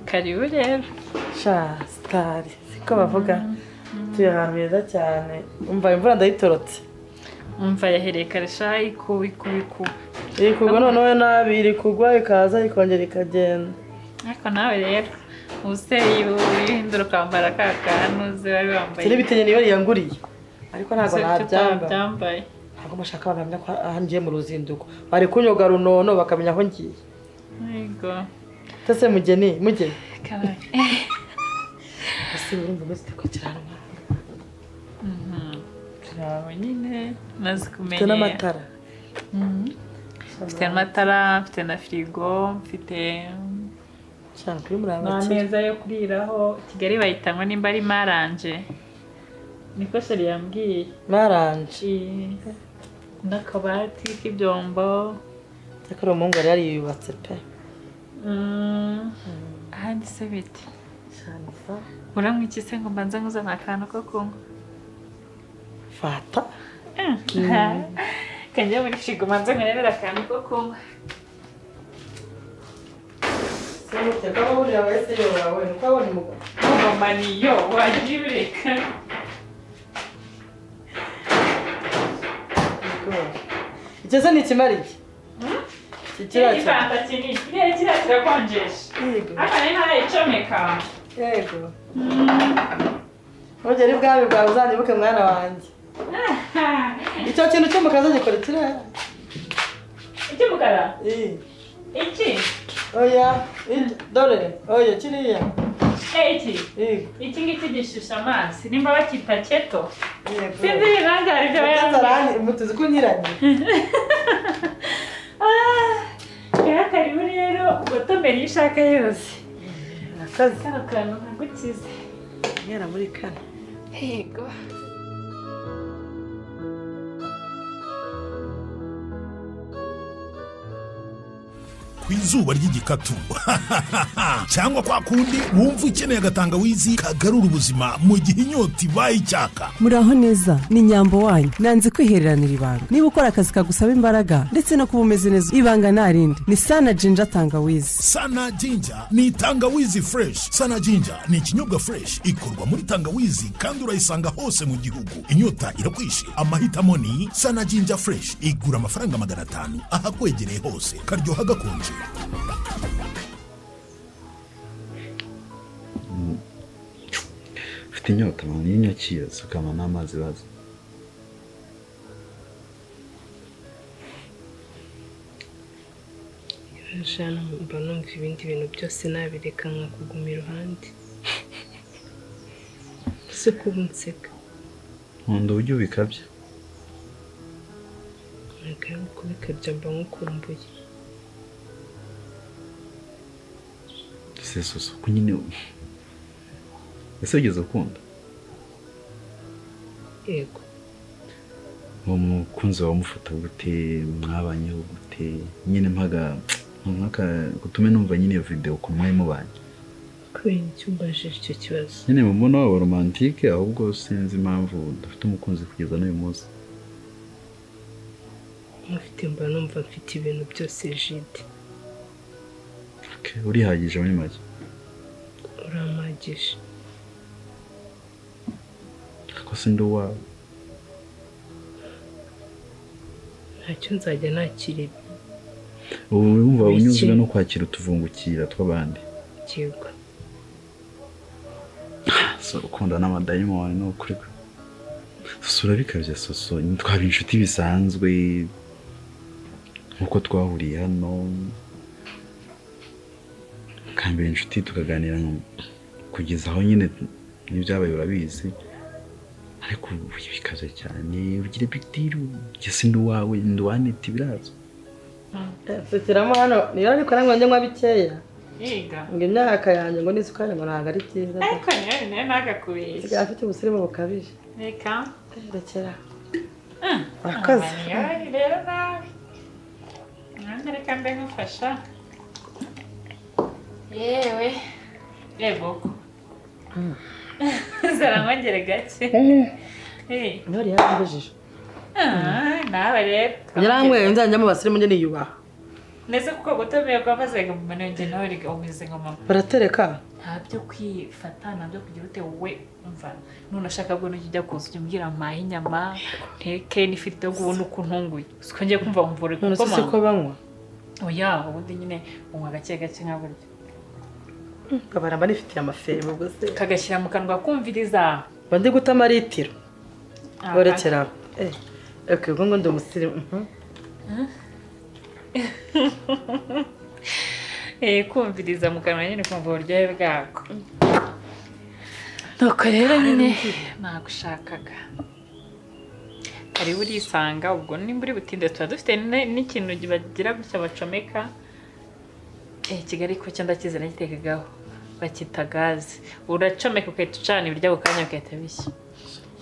karibu rero sha sitari siko bavuga turi ahantu heza cyane umva imvura ndayitorotse umva yahereye kare sha ikuba ikuba ikuba iri kugwa noneho nabi iri kugwa ikaza ikongera ikagenda ariko nawe rero ubuseyi uhindura ukambara ka kantu uzi wari wambaye turi ibitenge niyo yiyanguriye ariko ntabwo Uzi icyo nabyambara utabyambaye ntabwo bashaka bakamenya ko aha ngiye mu ruzinduko bari kunyoga runono bakamenya aho ngiye yego ese mugeni mugeni kabaye ese urumva umaze ko kiranwa yawe nyine maze mfite kumenya n'amatara Mhm. mfite amatara mfite na firigo mfite cyane kuri murabakira n'ameza yo kuriraho kigali bahita ngo nimba ari maranje niko sheri yambwiye baranje Ii, n'akabati k'ibyombo cyakora umuhungu yari yariyubatse pe Mm, ahandi se biti cyane sa uramwa iki se ngo mbanze nkuzana akantu ko kunywa fata kanjya muri firigo mbanze nkurebera akantu ko kunywa se muteka bahurira wese yorawe nuko abonye umugabo umumaniyo wajya ureka icyo se ntikimariye iki kirakira igipanta kinini kiriya kiriya kirakonjesha yego hano ni ntarayicomeka yego ntugere ibwami bwawe uzanyibuke mwana wanjye icyo kintu cy'umukaza gikora ikirere icy'umukara iyi iki oya iyi, dore oya kiriya Eh, iki yego iki ngiki gishusha amazi nimba bakita keto yego sinzi ibintu hari ibyo yambaye Mutazarani- mutuzi ko unyiranye rero karibu rero ugotomera iyo ushaka yose akazi kano kantu nkagukize mwera muri kane yego ku izuba ry'igikatu cyangwa kwa kundi wumva ukeneye agatangawizi kagarura ubuzima mu gihe inyota ibaye icyaka muraho neza ni nyambo wanyu nanze kwihereranira ibanga niba ukora akazi kagusaba imbaraga ndetse no kuba umeze neza ibanga ntarindi ni sana jinja tangawizi sana jinja ni tangawizi fureshi sana jinja ni ikinyobwa fureshi ikorwa muri tangawizi kandi urayisanga hose mu gihugu inyota irakwishe amahitamo ni sana jinja fureshi igura amafaranga magana atanu ahakwegereye hose karyoha gakonje mfite inyota mama niyo nyakira sukama n'amazi baza Jana mba numva ibindi bintu byose nabireka nkakuguma iruhande ese kuba unseka nkunda uburyo ubikabya ntabwo ari kubikabya mba nkukumbuye sesusa uko nyine ese wigeze ukunda yego uwo mukunzi wawe umufata gute mwabanyeho gute nyine mpaga mpaka gutume numva nyine iyo videwo ku mwari mubanye kubera icyo umbajije icyo kibazo nyine mu mbona waba romantike ahubwo sinzi impamvu dufite umukunzi kugeza n'uyu munsi nkufite mba numva mfite ibintu byose jide Okay, urihagije muri make urampagije ariko si ndi uwawe ntacyo nzajya nakira ibi ubu wumva Biki? unyuzwe no kwakira utuvungukira tw'abandi yego so ukunda n'amadayimoni ni ukuri kwe soso urabikabya soso twaba inshuti bisanzwe nk'uko twahuriye hano kambere inshuti tukaganira nka- kugeza aho nyine n'ibyabaye urabizi ariko ubu bikabya cyane ugira bigdiri ugeze ndi uwawe ndi uwa neti birazwi tukiramo hano niba ariko nangwa njye nywa bikeya yiga ngo imyaka yanjye ngo n'isukari ngo ntabwo ari byiza ariko niyo nayo ntagakubeshye sigaye afite ubusirimu bukabije reka rekera Akazi. urakoze rero nawe nanjye reka mbe nkufasha yewe yego zarangongere gake Eh, intore yarambujije ah, nawe rero yaranyweye nzajya mu basirimu njye niyubaha ndetse kuko gutumira kwamaze ngoma nenge nawe reka umeze nka mama baratereka nta byo kwifata nta byo kugira ute wowe umva none ashaka bwo n'ujya ujya kuza ujya umbwira mpahe inyama nteke n'ifiriti yo kubona uko ntunguye siko ngiye kumva ngo mvure none se si ko kuko banywa oya ubundi nyine unywa gake gake nka burya nkabara banifitiye amaferi ubwo se kagashyira mu kanwa kumviriza mba ndi gutama litiro Ah, borekera aho eh ok ubwo ngo ndi umusirimu mhm. eh, kumviriza mu kanwa nyine kumva uburyohe bwako nuko rero nyine nagushakaga karibu urisanga ubwo nimba uri butinde tuba dufite ne- n'ikintu bagira gutya bacomeka Eh, kigali ko cyo ndakizi nagitekagaho bakita gaze uracomeka ukahita ucana ibiryo ako kanya bigahita bishya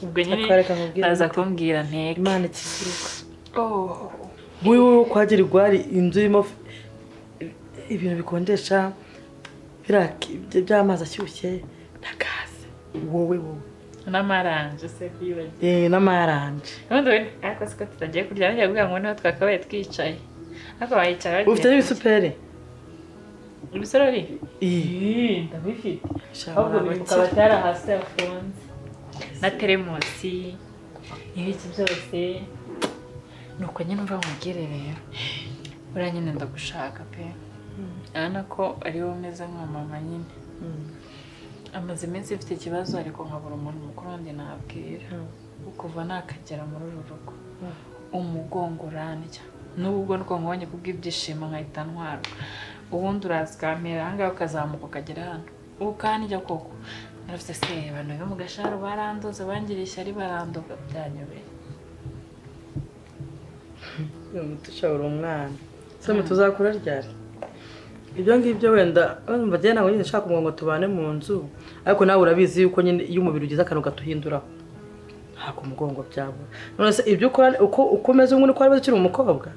ubwo nyine Akwareka nkubwire baza gute? kumbwira nteke imana ikiziruka Oh, nk'uyu wowe kwagira igwari inzu irimo f- ibintu bikonjesha bira- by- by'amazi ashyushye na gaze wowe wowe n'amaranje se kuyibagirwa Eh, n'amaranje ubundi wenda ariko siko tutagiye kurya bajya kuvuga ngo niho twakabaye twicaye ariko bayicara bagiye ufite n'ibisuperi kurya. ibisorori Ih, Ih, ndabifite ahubwo shabara biri mu abakire. kabati hari hasi yafunze na teremusi ibiki byose ni uko nyine umva nkubwire rero buriya nyine ndagushaka pe urabona ko ari wowe umeze nka mama nyine amaze iminsi mfite ikibazo ariko nkabura umuntu mukuru wundi nabwira kuva nakagera muri uru rugo umugongo urandya n'ubu ubwo niko nkubonye kubw'ibyishimo nkahita ntwarwa ubundi uraza ukampera ahangaha ukazamuka ukagera hano ukandya koko narafite se abantu bo mu gasharo barandoze bangiriye ishyari barandoga byanyobeye uyu muti ushabura umwana se muti uzakura ryari ibyo ngibyo wenda urumva njyewe ntabwo nyine nshaka kuvuga ngo tubane mu nzu ariko nawe urabizi yuko nyine iyo umubiri ugize akantu gatuhinduraho ntabwo umugongo byabura none se ibyo ukora uko uko umeze nk'uri ko wari ukiri umukobwa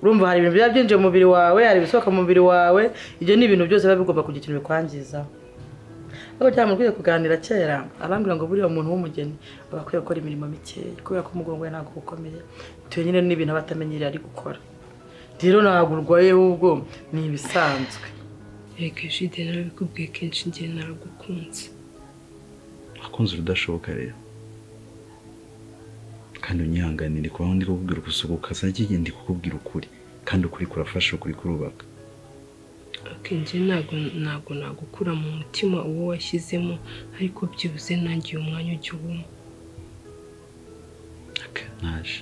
urumva hari ibintu biba byinjiye mu mubiri wawe hari ibisohoka mu mubiri wawe ibyo ni ibintu byose biba bigomba kugira ikintu bikwangizaho ariko cyane mukwiye kuganira kera arambwira ngo buriya umuntu w'umugeni aba akwiye gukora imirimo mikeya kubera ko umugongo we ntabwo ukomeye tuyo nyine n'ibintu aba atamenyereye ari gukora rero ntabwo urwaye ahubwo ni ibisanzwe reka jide narabikubwiye kenshi njye naragukunze akunze urudashoboka rero kandi unyihanganire kubaho ndi kukubwira ugusuka ukaza njye ndi kukubwira ukuri kandi ukuri kurafasha ukuri kurubaka akenshi ntabwo ntabwo nagukura mu mutima uwo washyizemo ariko byibuze nangiye umwanya ugihuma Aka, naje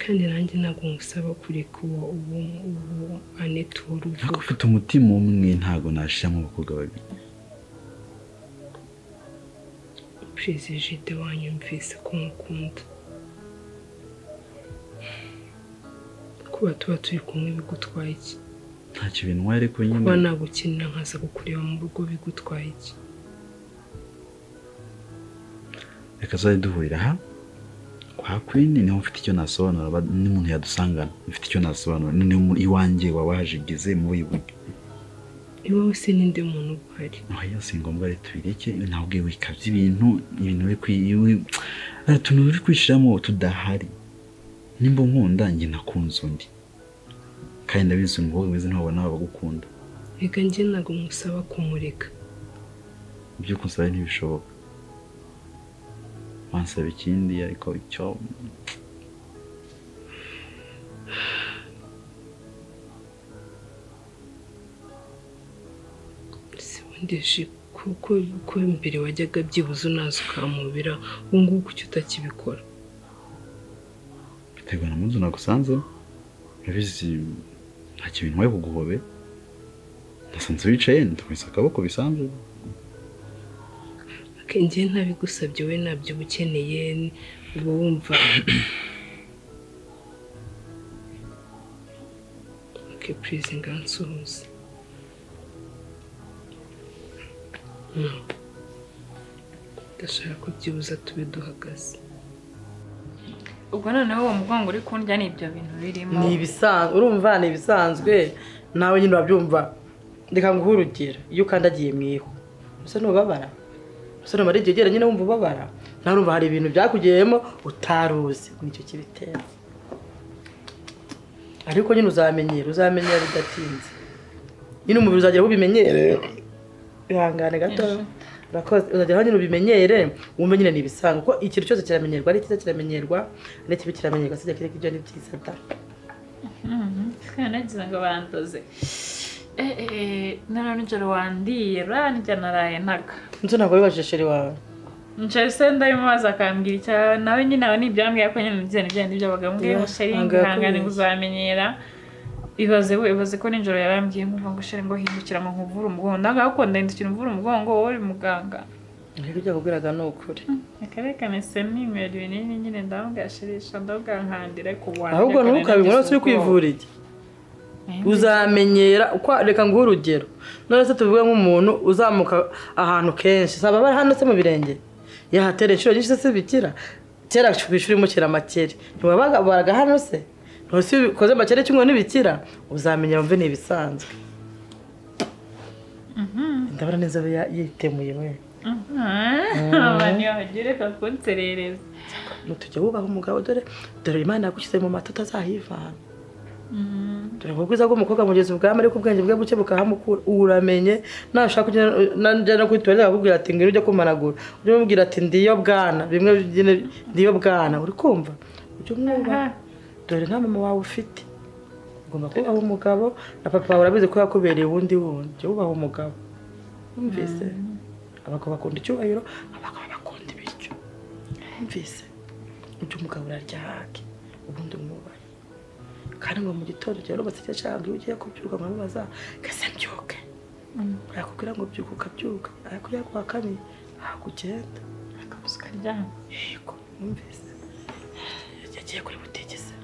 kandi nanjye ntabwo ngusaba kureka uwo uwo uwo aneti wari ntabwo uvuga ufite umutima umwe ntabwo nashyiramo abakobwa babiri purize jide wanyumvise ko nkukunda kuba tuba turi kumwe bigutwaye iki ntacyo bintwara ariko nyine kuba nagukenera nkaza kukureba mu rugo bigutwaye iki reka tuzajya duhurira aha kwa kwini niho mfite icyo nasobanura ba- n'umuntu yadusangana mfite icyo nasobanura noneho mu- iwanjye waba wahajigize mubi buryo iwawe se ninde muntu uba uhari oya si ngombwa rero tubireke ntabwo wikabye ibintu ibintu biri kwi- iwi- hari utuntu uri kwishyiramo tudahari nimba nkunda njye nakunze undi kandi ndabizi umukobwa umeze ntiwabona abagukunda reka njye ntabwo ngusaba kumureka ibyo kunsaba ntibishoboka wansaba ikindi ariko icyo sibundi kuko ko mbere wajyaga byibuze unaza ukamubira ubu ngubu kuki utakibikora biterwa na munzu nagusanze urabizi nta kintu ntwaye kuguhobe nasanze wicaye ndakomeza akaboko bisanzwe akenge ntabigusabye we nabyo uba ukeneye uba wumva oke purize ngansuhuze Mm. ndashaka ko byibuze tube duhagaze ubwo noneho uwo mugongo uri kundya ni ibyo bintu birimo ni ibisanzwe urumva ni ibisanzwe nawe nyine urabyumva reka nguhe urugero iyo ukandagiye mu ihu usa n'ubabara usa n'umara igihe ugera nyine wumva ubabara nawe urumva hari ibintu byakugiyemo utaruzi nicyo kibitera ariko nyine uzamenyera uzamenyera bidatinze nyine umubiri uzagera ubimenyere ihangane gato urakoze uzagera aho nyine ubimenyere wumve nyine ni ibisanzwe kuko ikintu cyose kiramenyerwa ari cyiza kiramenyerwa ari kibi kiramenyerwa sijya kireka ibyo ni byiza da twanagira ngo bandoze nara nijoro wandiyera nijya naraye ntaga inzu ntabwo wibajije sheri wawe nshyari se ndabimubaza akambwira icyawe nawe nyine aho nibyambwira ko nyine nibyo nibyo nibyo bagambwiye ngo Yeah, sheri ntabwo ihangane ngo yakubeshya. uzamenyera ibaze we ibaze ko nijoro yarambwiye nkumva ngo sheri ngo hindukira ngo nkuvure umugongo ndaga gukunda hindukira umvura umugongo wowe uri muganga ariko ibyo akubwiraga ni ukuri akarekane se ninywera ibinini nyine ndababwira shirisha ndababwira nkandira ku wanjye ahubwo ntukabibona wese uri kwivuriye uzamenyera uko reka nguhe urugero none se tuvuge nk'umuntu uzamuka ahantu kenshi saba bari hano se mu birenge yahatera inshuro nyinshi se bikira kera ku ishuri mukira amakere ntiwabaga baraga hano se ntusi bikoze amakere kimwe n'ibikira uzamenya wumve ni ibisanzwe ndabona n'inzobe ya- yitemuye we abantu bahagere kakunserereza tujya wubaha umugabo dore dore imana yagushyize mu mata utazahivana dore ngo ubwiza bw'umukobwa mugezi ubwami ariko ubwenge bwe buke bukahamukura uramenye nashaka najya no kwitwara akakubwira ati ngwino ujye kumanagura ujye umubwira ati ndiyo bwana bimwe nyine ndiyo bwana uri kumva ujye umwubaha dore nta mama wawe ufite ugomba kubaha umugabo na papa wawe urabizi ko yakubereye uwundi wundi jya wubaha umugabo wumvise abagabo bakunda icyubahiro abagabo bakunda ibiryo wumvise ibyo umugabo uraryahake ubundi umwubahe kandi ngo mu gitondo rero baseke cyangwa iyo ugiye kubyuka nkamubaza kese mbyuke yakubwira ngo byuka ukabyuka ariko iyo akuwa kane ntabwo ugenda akabuze ukaryama yego wumvise yagiye kuri butike se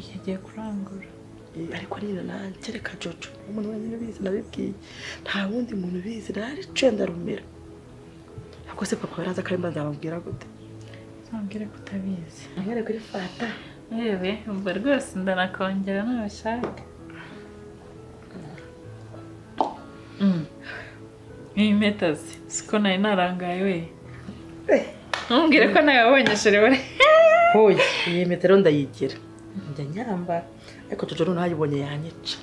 iyo agiye kurangura ariko nyine nanjye reka jojo umuntu wenyine ubizi nabibwiye nta wundi muntu ubizi nari cenda rumira ariko se papa yaraza kandi nzamubwira gute ntubwire ko utabizi amwereka kuri fata yewe ubwo rwose ndanakongera nabishaka iyi mpeta ze siko nari narangaye we ntubwire ko nawe wabonye sherebure hoya iyi metero ndayigira njya nyambara ariko jojo noneho ayibonye yanyica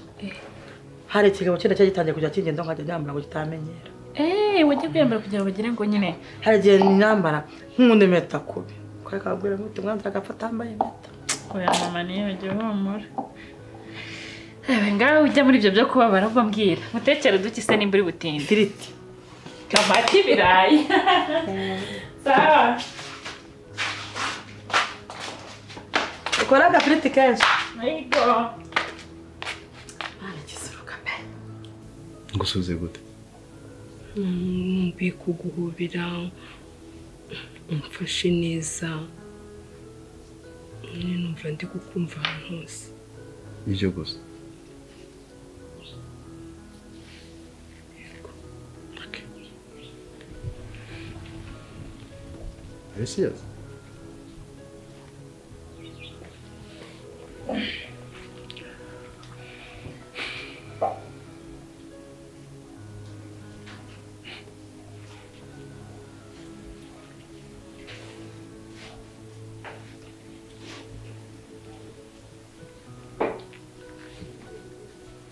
hari ikigabo cyenda cyari gitangiye kujya kingenda nkajya nyambara ngo kitamenyera eee wajya kwiyambara kugira ngo ugire ngo nyine hari igihe nyambara nk'undi impeta kubi kare kabwira ngo tumwanze agafata yambaye impeta oya mama niyo wagiye uhumura yewe ngawe ujya muri ibyo byo kubabara ubwo mbwira mutekere duke se nimba uri butinde ifiriti Kamati ibirayi sawa ukora agafiriti kenshi yego ngusubize gute nkumbuye kuguhobera umfashe neza nyine numva ndi kukumva ahantu hose nibyo gusa Okay. Are you serious?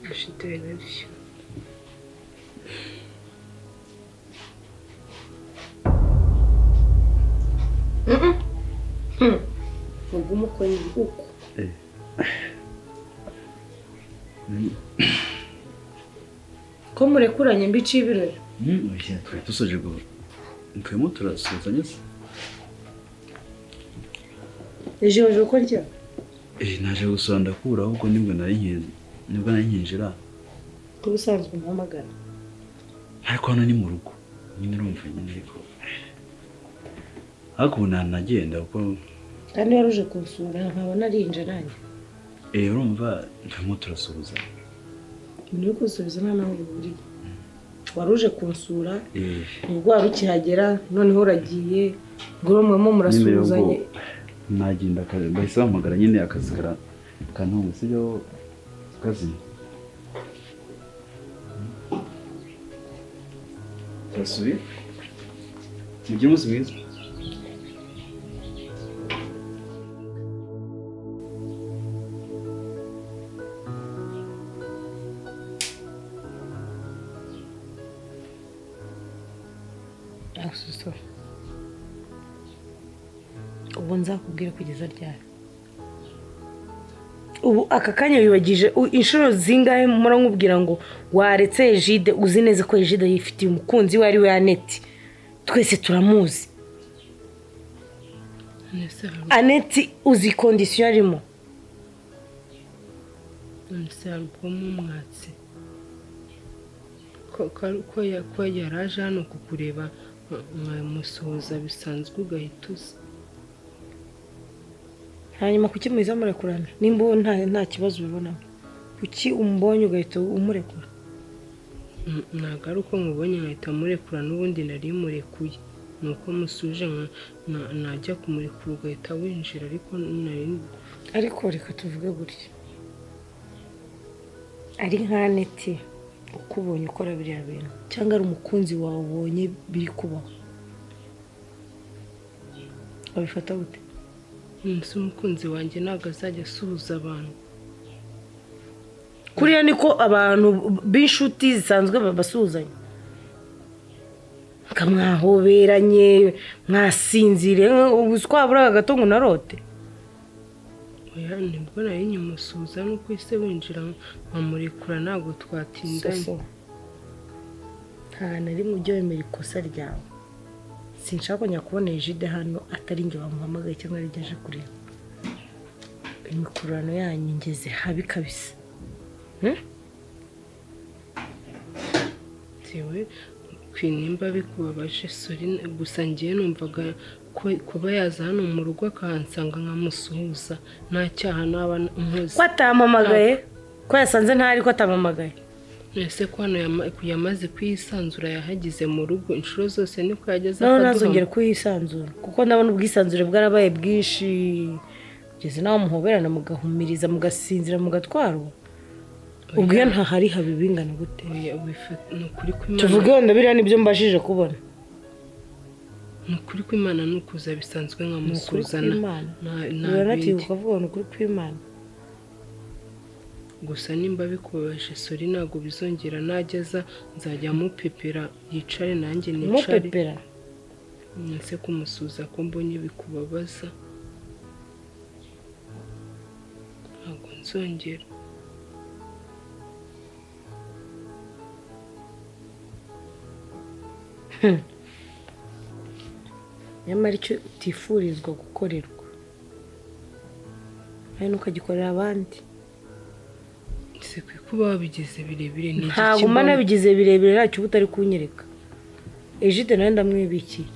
bifite nabyo ugume ukora uko ko murekuranye mbici ibirori Mm, oya, twari dusoje guhura turimo turasuhuzanya se ejo waje uko njya Eh, naje gusura ndakura ahubwo nibwo nari nkinze nibwo nari nkinjira nk'ubusanzwe mpamagara ariko hano ni mu rugo nyine urumva nyine ariko ariko ubu nta nagenda kuko kandi wari uje kunsura nkaba narinje nanjye eh, urumva turimo turasuhuzanya umuntu uri kunsubiza nta naho bihuriye wari uje kunsura Eh, ubwo wari ukihagera noneho uragiye ubwo mwemo murasuhuzanye nagenda aka- bahise bahamagara nyine akazi kara- kantunga sibyo kazi turasuye mugire umunsi mwiza asuso ubu nzakubwira kugeza ryari ubu aka kanya wibagije u- inshuro zingahe mpora nkubwira ngo waretse ejide uzi neza ko ejide yifitiye umukunzi we ari we aneti twese turamuzi nese hari aneti uzi kondisiyo arimo nese hari ubwamo umwatsi ko ko- ko ya- ko yari aje hano kukureba mwamusuhuza bisanzwe ugahita uza hanyuma kuki muhiza murekurana nimba uwo nta nta kibazo ubibonamo kuki umubonye ugahita umurekura N- ntabwo ari uko mubonye nkahita murekura n'ubundi nari murekuye ni uko musuje nka- na- najya kumurekura ugahita winjira ariko nari ariko reka tuvuge gutya ari nka neti ukubonye ukora biriya bintu cyangwa ari umukunzi wawe ubonye biri kubaho wabifata gute munsi umukunzi wanjye ntabwo azajya asuhuza abantu kuriya niko abantu b'inshuti zisanzwe babasuhuzanya mwahoberanye mwasinziriye ubuswaburaga gato ngo unarote oya nibwo nari nyimusuhuza nuko ise winjira nkamurekura ntabwo twatindanye Soso nta na rimwe ujya wemera ikosa ryawe sinshaka kongera kubona jide hano atari njye bamuhamagaye cyangwa ari njye aje kureba imikururano yanyu ngeze habi kabisa bitewe ku nimba bikubabaje sori gusa ngewe numvaga ko- kuba yaza hano mu rugo akahansanga nkamusuhuza nta cyaha naba nkoze ko atampamagaye ko yasanze ntari ko atampamagaye ese ko hano yama- yamaze kuyisanzura yahagize mu rugo inshuro zose niko yageze nawe akaduhama. ntazongere kuyisanzura kuko ndabona ubwisanzure bwarabaye bwinshi ugeze nawe muhoberana mugahumiriza mugasinzira mugatwarwa ubwo iyo ntahari haba ibingana gute Oya, wifa- ni ukuri kw'Imana tuvuge wenda biriya nibyo mbashije kubona ni ukuri kw'Imana ni ukuza bisanzwe nkamusuzana kw'Imana. nta- nta uranatibuka bindi. ukavuga ni ukuri kw'imana gusa nimba bikubabaje sori ntabwo bizongera najyaza nzajya mupepera yicare nanjye nicare mupepera nse kumusuza ko mbonye bikubabaza ntabwo nzongera nyamara icyo utifurizwa gukorerwa hari n'ukagikorera abandi se kwe kuba wabigize birebire ni iki ntabwo kibaho? umana bigize birebire ntacyo uba utari kunyereka ejide nawe ndamwibikiye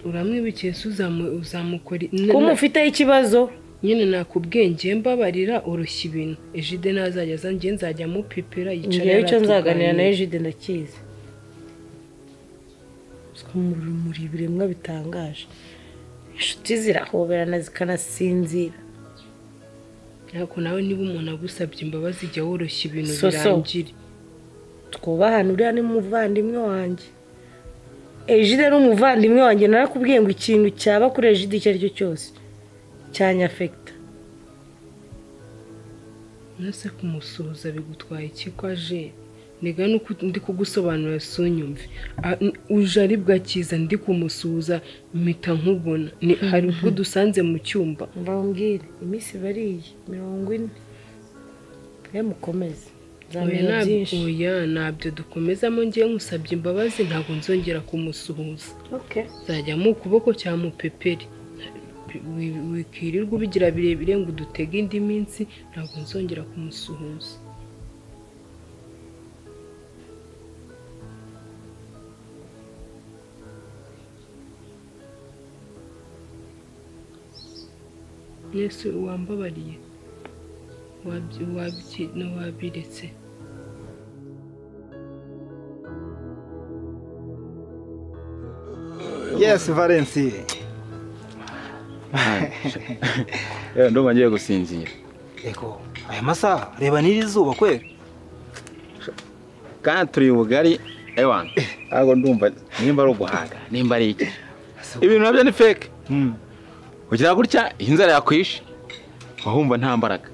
uramwibikiye se uzamu- uzamukora i- kuba na- umufiteho ikibazo nyine nakubwenge mbabarira urushya ibintu ejide ntazajya aza njye nzajya mupepera ngewe icyo nzaganira na yari ejide ndakizi Uswa muri muri biremwa bitangaje inshuti zirahoberana zikanasinzira ariko nawe niba umuntu agusabye imbabazi jya woroshya ibintu So, so. birangire twubahane uriya ni umuvandimwe wanjye ejide ni umuvandimwe wanjye narakubwiye ngo ikintu cyaba kuri ejide icyo ari cyo cyose cyanyafekita nase kumusuhuza bigutwaye iki ko aje nega nuko ndi kugusobanurira sunyumve A- n- uje ari bwakiza ndi kumusuhuza mpita nkubona Ni- hari ubwo dusanze mu cyumba mbabwire iminsi bariye mirongo ine mwe mukomeze Oya, nzamenya ntabwo- byinshi oya ntabyo dukomezamo ngewe nkusabye imbabazi ntabwo nzongera kumusuhuza Okay. zajya mu kuboko cya mupeperi Wi- wikirirwa ubigira birebire ngo udutege indi minsi ntabwo nzongera kumusuhuza yesu wambabariye Wabyi- wabyi- wabiretse Yes, Valensi. ndumva ngiye gusinzira Ego, aya masaha reba n'iri zuba kweli. kandi turi bugari ewa ntabwo ndumva nimba ari uguhaga nimba ari iki ibintu nabyo ni feke ugira gutya iyi nzara yakwishe wahumva nta mbaraga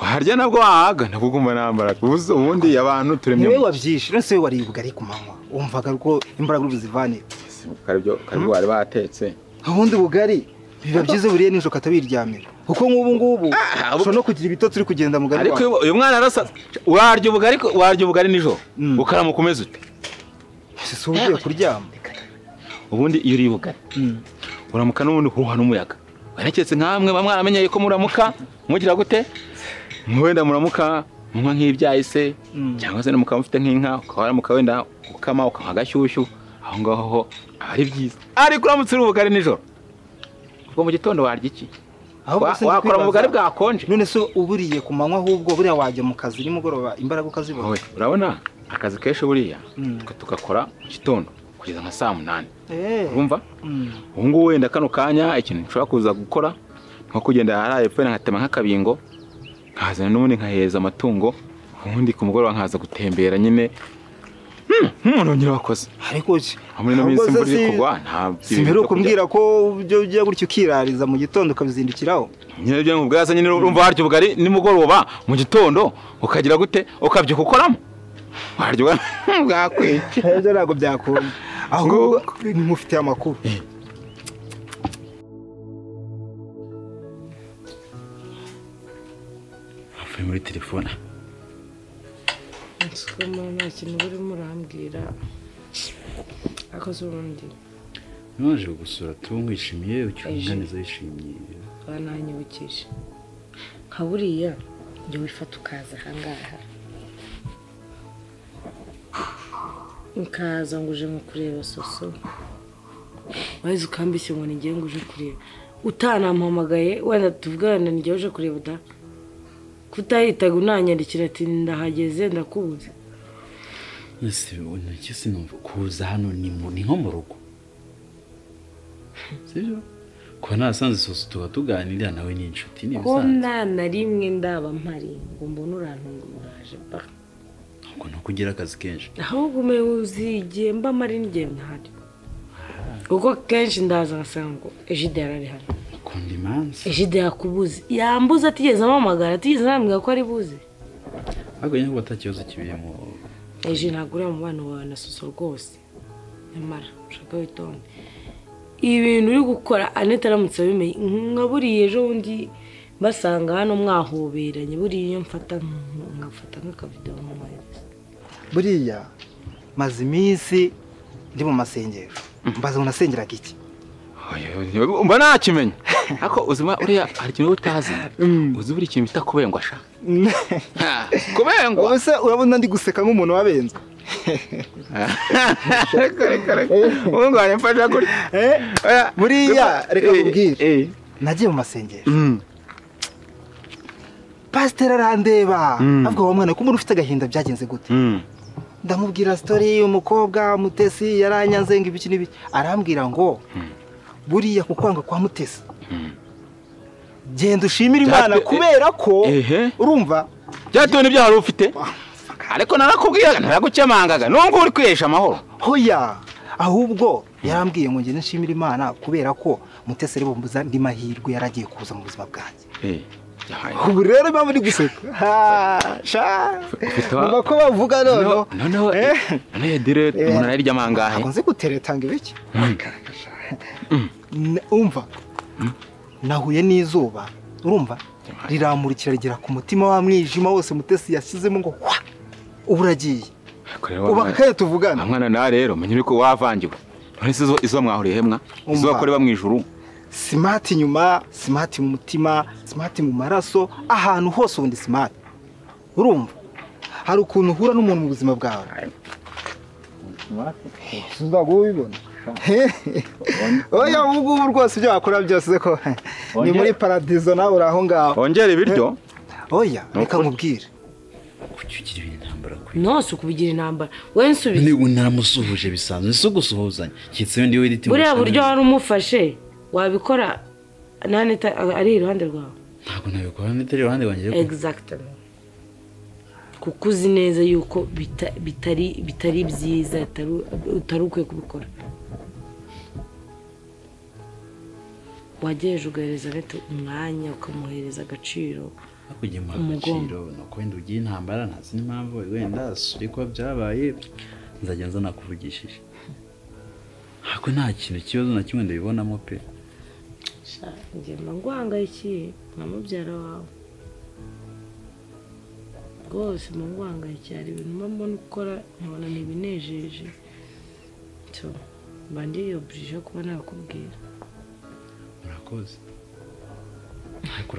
waharya nabwo wahaga nabwo ugumva nta mbaraga Ubuze ubundi abantu turemye Niwe wabyishe, none se wowe wariye ubugari ku manywa. Wumvaga ko imbaraga ubu zivanira. batetse karibyo karibyo bari batetse ubundi bugari biba byiza buriye nijoro ukatabiryamira kuko nk'ubu ngubu ushobora no kugira ibitotsi uri kugenda mu gari ariko uyu- uyu mwana arasa warya ubugari warya ubugari nijoro ukaramu ukomeza ute si ugiye kuryama ubundi iyo uriye ubugari uramuka n'ubundi huha n'umuyaga wereketse nk'amwe baba mwaramenyeye ko muramuka mugira gute wenda muramuka munywa nk'ibyayi se cyangwa se mukaba mufite nk'inka ukaba waramuka wenda ukama ukamuha agashyushyu aho ngaho ho aba ari byiza ariko uramutse uri ubugari nijoro ubwo mu gitondo warya iki Wa- wakora mu bugari bwakonje none se uburiye ku manywa ahubwo buriya wajya mu kazi nimugoroba imbaraga ukazibona wowe urabona akazi kenshi buriya Mm. twe tugakora mu gitondo kugeza nka saa munani Eh. urumva Mm. ubu ngubu wenda kano kanya ikintu nshobora kuza gukora nko kugenda hariya epfo wenda nkatema nk'akabingo nkazana n'ubundi nkaheza amatungo ubundi ku mugoroba nkaza gutembera nyine Hmm, nk'umuntu wongera wakoze ariko ki muri ino minsi Ahubwo se imvura iri si- kugwa nta simperuka kumbwira ko ibyo ujya gutya ukirariza mu gitondo ukabizindukiraho nyine ibyo ngubwo yasa nyine urumva warya ubugari nimugoroba mu gitondo ukagira gute ukabyuka ukoramo warya ubugari bwakwica ibyo ntabwo byakunda ahubwo nimufite amakuru avuye muri telefone nsukuma nta kintu burimo urambwira akoze urundi naje gusura tuba wishimiye ucyunganiza wishimiye bananyibukije nka buriya jya wifata ukaza ahangaha ukaza ngo uje nko kureba soso wahise ukambise ngo nijye ngo uje kureba utanampamagaye wenda tuvugana nijye uje kureba da kutahitaga unanyandikira ati ndahageze ndakubuze mbese nacyo sinumva kuza hano ni mu- ni nko mu rugo sibyo kuba nasanze sosi tuba tuganira nawe ni inshuti ni ko ibisanzwe nta na rimwe ndaba mpari ngo mbone urantungaje ba ngo ni uko ugira akazi kenshi ahubwo umenye uzige mba mari n'igihe ntahari kuko kenshi ndaza ngasanga ngo ejide yarari hano ukunda imanza ejide yakubuze yambuze atigeze amamagara atigeze anambwira ko ari buze ahubwo nyine uba atakibazo kibiyemo ejo ntabwo uriya mubano wawe na soso rwose nyamara ushaka witonde ibintu uri gukora anita aramutse abimenye nka buriya ejo bundi basanga hano mwahoberanye buriya iyo mfata nk- nkafata nk'akavidewo mwohereza buriya maze iminsi ndi mu masengero mbaza ngo nasengeraga iki mba nakimenya ariko uzima uriya hari ikintu uba utazi uzi buri kintu bita kubengwa sha kubengwa ubu se urabona ndi guseka nk'umuntu wabenzwe reka reka reka ubu ngubu waramfasha gutya Oya, buriya reka- reka eh, nkubwire eh. nagiye mu masengero pasiteri arandeba Mm. avuga wa mwana ko umuntu ufite agahinda byagenze gute Mm. ndamubwira sitori umukobwa mutesi yaranyanze ngo ibiki n'ibiki arambwira ngo buriya ku kwanga kwa mutesi genda ushimire imana Byate- kubera ko Ehe. urumva byatewe n'ibyaha wari ufite ariko narakubwiraga naragukemangaga nubwo uri kwihesha amahoro hoya ahubwo yarambwiye ngo ngende nshimire imana kubera ko mutesi ari bumbuza andi mahirwe yari agiye kuza mu buzima bwanjye ubu rero impamvu ndi guseka Ha, sha wa- bumva ko bavuga noneho noneho Eh. noneho dire Eh. umuntu arayiryama angahe ntabwo nzi guteretanga ibiki N- umva nahuye n'izuba urumva riramurikira rigera ku mutima wa mwijima wose mutesi yashyizemo ngo wa ubu uragiye ubu akaye tuvugana mwana nawe rero menya yuko wavangiwe none se izo- izo mwahuriye hemwa izo Umva. bakorera mu ijuru simati inyuma simati mu mutima simati mu maraso ahantu hose ubundi simati urumva hari ukuntu uhura n'umuntu mu buzima bwawe sinzaga ubibona oya ubu ngubu rwose ibyo wakora byose ko ni muri paradizo nawe uri aho ngaho wongera ibiryo oya Ni reka ukuri. nkubwire kucyukira ibintu ntambara kwe nose ukubigira intambara wowe nsubize niba naramusuhuje bisanzwe si gusuhuzanya kitse wenda iyo wiriti buriya buryo wari umufashe wabikora nanita ari iruhande rwawe ntabwo nabikora nitari iruhande wanjye ariko exactement kuko uzi neza yuko bita- bitari bitari byiza utari- utari ukwiye kubikora wagejeje ugahereza leta umwanya ukamuhereza agaciro hakurya mu umugongo. agaciro ni uko wenda ugiye intambara ntazi n'impamvu wenda suri kuba byabaye nzajya nza nakuvugishije ntabwo nta kintu ikibazo na kimwe ndabibonamo pe njye mba nguhangayikiye nka mubyara wawe rwose mba nguhangayikiye hari ibintu mba mbona gukora nkabona ni ibinejeje cyo mba ndiyoburije kuba nabikubwira murakoze ariko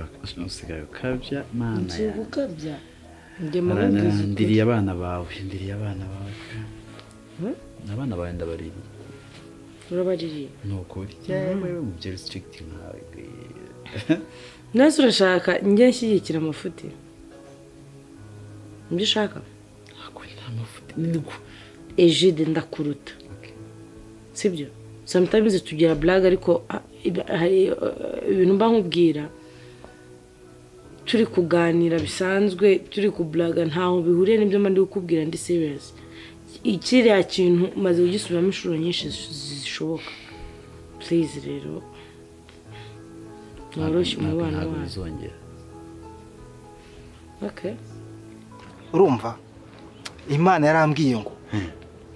usigaye ukabya mana ngiye yawe gukabya njye mba nkubwiza ukuri ndiriye abana bawe ndiriye abana bawe pe. Hmm? abana bawe ndabaririye urabaririye ni ukuri yewe umubyeyi usitirigiti nkawe nese urashaka njye nshyigikira amafuti nibyo ushaka ejide ndakuruta sibyo sometimes tugira blague ariko ah, iba- hari eh, ibintu mba nkubwira turi kuganira bisanzwe turi kublaga ntaho bihuriye n'ibyo mba ndi kukubwira ndi serious ikiriya kintu maze kugisubiramo inshuro nyinshi zi- zishoboka please rero woroshye umubano ntabwo wacu bizongera okay urumva imana yarambwiye ngo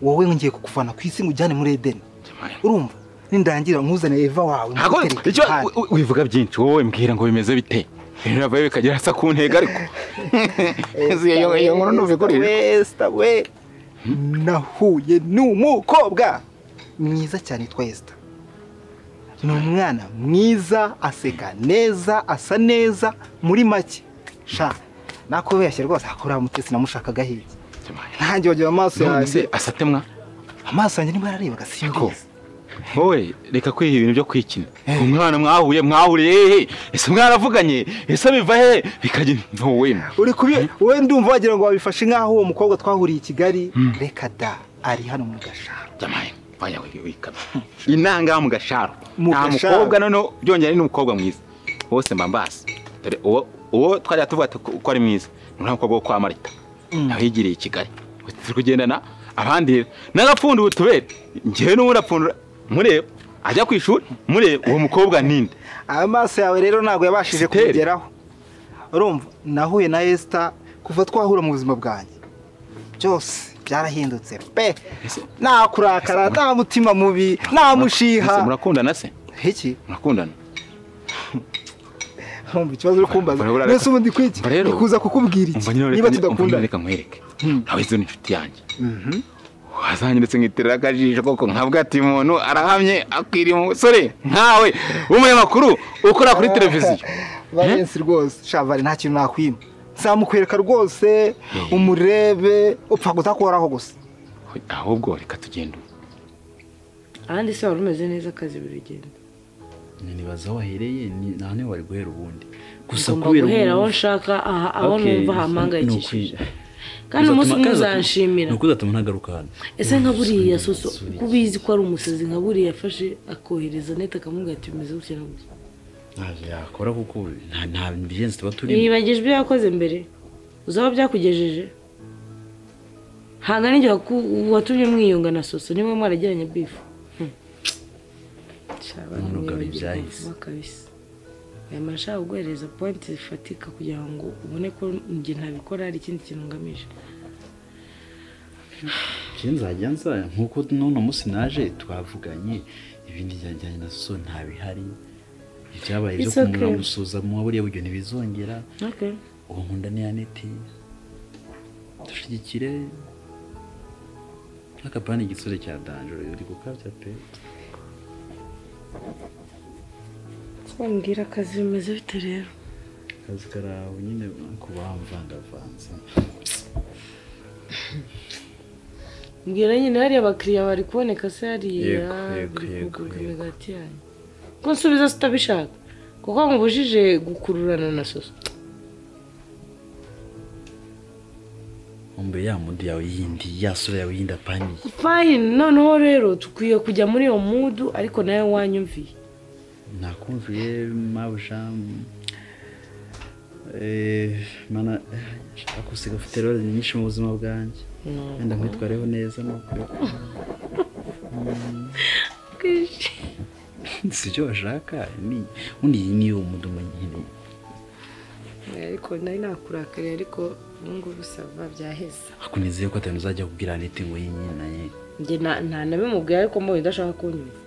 wowe ngiye kukuvana ku isi ngo ujyane muri edeni urumva nindangira nkuzane eva wawe ntabwo mutereke icyo impande. u- u- wivuga byinshi wowe mbwira ngo bimeze bite biravayo bikagera hasa ku ntego ariko iyo iyo nkuru ntuve kuri Esther we nahuye n'umukobwa mwiza cyane yitwa Esther ni umwana mwiza aseka neza asa neza muri make sha nakubeshye rwose akora mutesi namushakaga hirya ntangiye wagira amaso none yanjye asatemwa amaso yanjye nibwo ararebaga simbizi wowe reka kwiha ibintu byo kwikina umwana mwahuye mwahuriye hehe ese mwaravuganye ese biva he bikajya ntuwe uri kubi wowe ndumva wagira ngo wabifashe nk'aho uwo mukobwa twahuriye i kigali reka da ari hano mu gasharo jamaye vanya wikaba inanga mu gasharo Mu nta gasharo. mukobwa noneho byongera ni n'umukobwa mwiza bose mbambasi dore uwo uwo twajya tuvuga ko ko ari mwiza ni nta mukobwa wo kwa marita nawe yigiriye i kigali Ubu turi kugendana abandi rero n'agapfunda ubu tubere njyewe n'ubundi apfundura mureba ajya ku ishuri mureba uwo mukobwa ninde amaso yawe rero ntabwo yabashije Steri. kumugeraho urumva nahuye na Esther kuva twahura mu buzima bwanjye byose byarahindutse pe nta kurakara nta mutima mubi nta Ese mushiha murakundana se iki murakundana urumva ikibazo uri kumbaza Urabona reka- mbese ubundi kwiki Umva rero. nikuza kukubwira iki umva nyine niba reka- umva nyine tudakundana reka nkwereke nawe zo ni inshuti yanjye wazanye ndetse nkitirira akajisho koko nkavuga ati umuntu arahamye akwiriye umusore nkawe w'umunyamakuru ukora kuri televiziyo valensi rwose shavali nta kintu nakwima nzamukwereka rwose umurebe upfa kuzakoraho gusa ahubwo reka tugenda ubu ahandi se wari umeze neza akazi biragenda nibaza aho wahereye ni- nta niho wari guhera ubundi gusa ngomba kubera guhera aho ubu- nshaka aha aho Okay, numva ni- hampangayikishije ni ukwi- kandi umunsi Uzatuma- umwe kandi uzatuma- uzanshimira ni ukuzatuma ntagaruka hano ese nka buriya soso ko ubizi ko ari umusazi nka buriya yafashe akohereza neti akamubwira ati umeze gutya na gutya ntabyo yakora kuko nta nta bigenzi tuba turimo yibagije ibyo yakoze mbere uzaba byakugejeje ntabwo n'igihe watumye mwiyunga na soso niwe mwaragiranye bifu n'urugaro ibyahise kabisa aya mashaka kuguhereza pointi zifatika kugira ngo ubone ko njye ntabikora hari ikindi kintu ngamije nzajya nzaya nk'uko n'uno munsi naje twavuganye ibindi byajyanye na so ntabihari ibyabaye byo It's okay. kumurira gusuza mu buriya buryo ntibizongera Okay. uwo nkunda ni aneti dushyigikire nk'akapani igisore cya danjoro uri gukabya pe wambwira akazi bimeze bite rero akazi karawe nyine kuba wamvangavanze mbwira nyine hariya abakiriya bari kuboneka se hariya Yego, yego, biri yego, kugurwa yego. imigati yanyu ko nsubiza sitabishaka kuko nkubujije gukururana na soso umbe ya mundi yawe yindi ya sura yawe yindi apaniye fayini noneho rero dukwiye kujya muri iyo mudu ariko nawe wanyumviye nakumviye mabuja eh, mana eh, nshaka gusiga ufite rero nyinshi mu buzima bwanjye wenda nkwitwareho neza nuko si byo bashaka ni undi iyi niyo mudumu nyine ariko nari nakurakariye ariko ubu ngubu sava byaheze akunizeye ko atanu uzajya kubwira aneti ngo yinyinaye njye nta nabimubwira ariko mbonye udashaka kunyumva